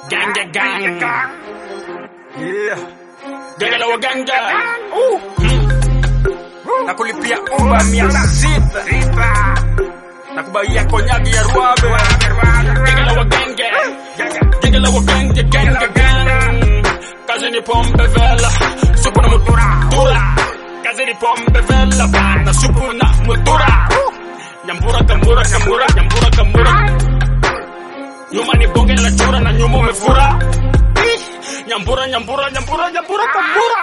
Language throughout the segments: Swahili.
Gang, gang, gang. Yeah. Genge la waganga. Na kulipia uba mia sita. Na kubaia konyagi ya ruabe. Genge la wagenge. Genge la wagenge, genge, gang. Kazi ni pombe vela. Supu na mutura. Kazi ni pombe vela. Bana supu na mutura. Nyambura kamura kamura. Nyambura kamura. Nyuma ni bonge la chura na nyuma umefura. Nyambura, nyambura, nyambura, nyambura, kambura.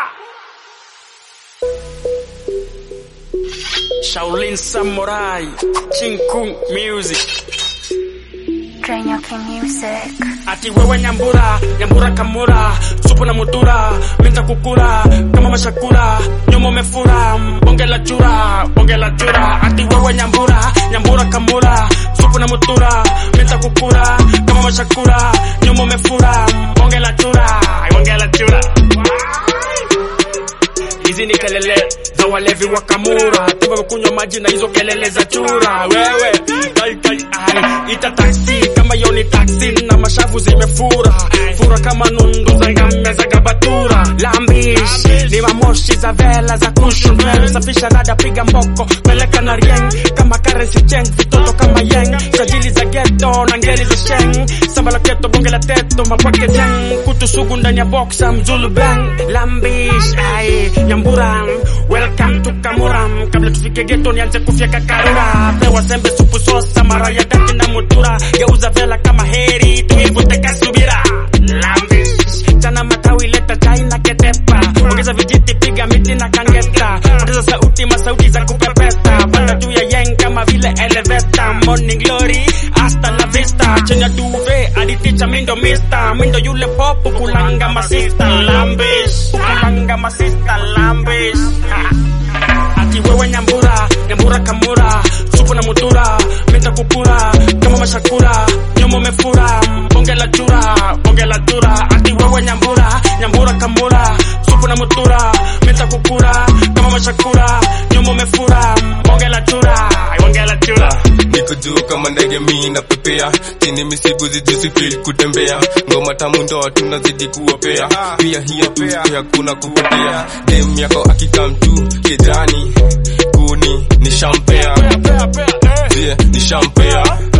Shaolin Samurai, Chinkung Music. Drenyoki Music. Ati wewe nyambura, nyambura kamura, supu na mutura, minta kukura, kama mashakura, nyuma umefura, bonge la chura, bonge la chura. Ati wewe nyambura, nyambura kamura, supu na mutura, minta kukura, kama mashakura, nyuma umefura, bonge la chura, bonge la chura. Hizi ni kelele za walevi wa kamura, tuwe kunywa maji na hizo kelele za chura. Wewe kai kai ai, ita taksi kama hiyo ni taksi na mashavu zimefura fura kama nundu za ngame za gabatura. Lambish ni mamoshi za vela za kushumel, safisha rada, piga mboko, peleka na rieng kama currency change, vitoto kama yeng, sajili za ghetto na ngeli za sheng, samba la keto, bonge la teto, mapake jeng, kutu sugu ndani ya boxa, mzulu bang, lambish ai, nyambura, welcome to Kamuram, kabla tufike ghetto nianze kufyeka karura, pewa sembe supu sosa, mara ya dati na mutura, geuza vela kama heri, tuivute kasubira, lambish, chana matawi leta chai na ketepa, ongeza vijiti piga miti na kangeta, ongeza sauti masauti za kupepeta, panda juu ya yeng kama vile eleveta, morning glory, hasta la vista, chenya duve, aditicha mindo mista, mindo yule popu kulanga masista, lambish, kulanga masista, lambish, ati wewe nyambura, nyambura kamura, supu na mutura, mita kukura, kama mashakura, nyuma umefura, bonge la chura, bonge la chura, ati wewe nyambura, nyambura kamura, supu na mutura, mita kukura, kama mashakura, nyuma umefura, bonge la chura, bonge la chura. Niko juu kama ndege mi napepea chini misigu zijusi feel kutembea ngoma tamu ndo tunazidi kuopea pia hiyo pia kuna kupotea dem yako akikam tu kijani kuni ni shampea yeah, ni shampea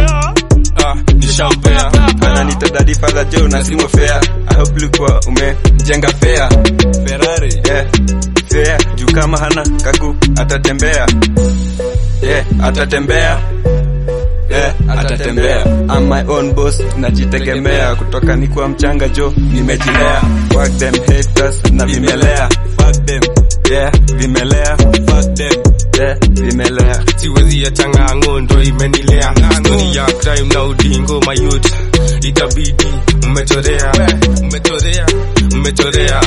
ah, ni shampea ananita daddy father Joe na simo fair I hope ulikuwa umejenga fair Ferrari yeah fair juu kama hana kaku atatembea yeah atatembea yeah atatembea I'm my own boss najitegemea kutoka nikuwa mchanga jo nimejilea fuck them haters na vimelea fuck them yeah vimelea fuck them yeah vimelea siwezi ya changa ngondo imenilea stori ya crime na udingo mayut itabidi mmechorea mmechorea mmechorea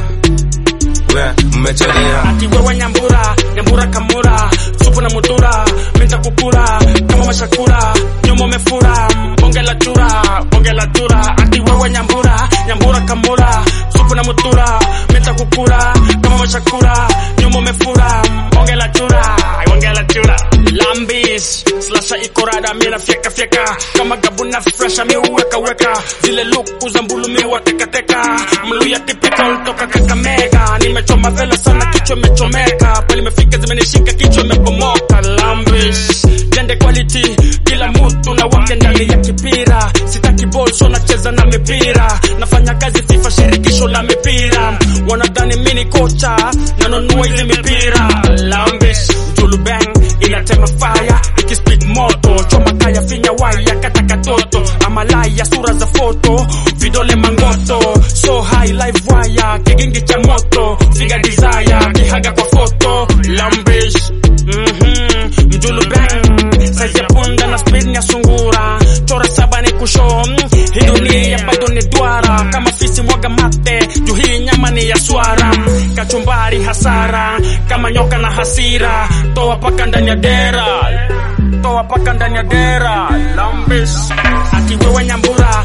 we mmechorea ati wewe nyambura nyambura kamura supu na mutura minta kukura kama mashakura nyuma umefura bonge la chura bonge la chura ati wewe nyambura nyambura kamura supu na mutura minta kukura kama mashakura nyuma umefura bonge la chura bonge la chura lambis slasha ikorada mina fyeka fyeka kama gabuna fresha mi uweka weka zile luku za mbulu mi watekateka mluya typical toka kakamega nimechoma vela sana kichwa imechomeka pale imefika zimenishika kichwa imepomoka lambish jende quality kila mtu na wake ndani ya kipira sitaki ball so nacheza na mipira nafanya kazi fifa shirikisho la mipira wanadhani mini kocha nanunua hizi mipira lambish julu bang inatema fire ikispeed moto choma kaya finya waya kata katoto amalaya sura za foto vidole mangoto so high live wire kigingi cha moto figa desire kihaga kwa foto lambish mhm mjulu bang size ya punda na speed ya sungura chora saba ni kusho hii dunia bado ni duara kama fisi mwaga mate juu hii nyama ni ya swara kachumbari hasara kama nyoka na hasira toa paka ndani ya dera toa paka ndani ya dera lambis ati wewe nyambura